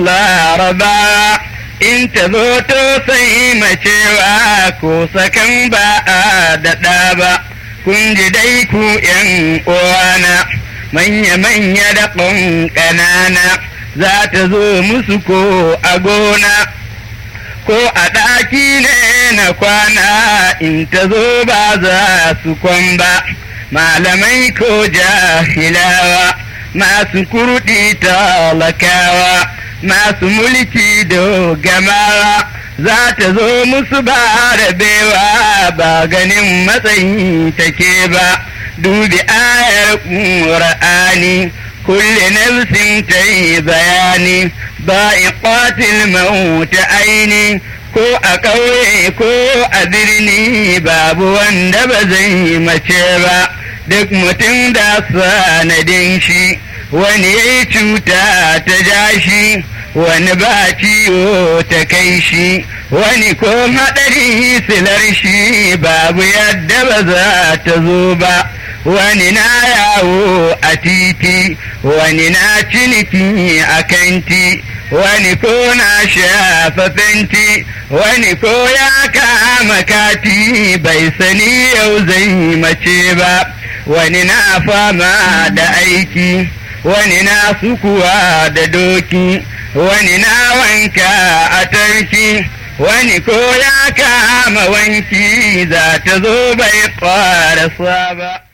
laraba in ta zo to sai macewa ko sakan ba a daɗa ba kun ji dai ku ’yan uwana manya-manya da ƙanana za ta zo musu ko a gona ko a ɗaki ne na kwana in ta zo ba za su kwan ba malamai ko jahilawa masu kurɗi talakawa masu mulki dogamawa za ta zo musu ba rabewa ba ganin matsayi take ba dubi ayar ƙur'ani kulle nafsin ta yi bayani ba iqatil mauta aini ko a ƙauye ko a birni babu wanda ba zai mace ba duk mutum da sanadin shi wani ya yi cuta ta ja shi wani ba ciwo ta kai shi wani ko haɗari silar shi babu yadda ba za ta zo ba wani na yawo a titi wani na ciniki a kanti wani ko na shafa fenti wani ko ya kama kati bai sani yau zai mace ba wani na fama da aiki wani na sukuwa da doki wani na wanka a tarki wani ko ya kama wanki za ta zo bai fara ba.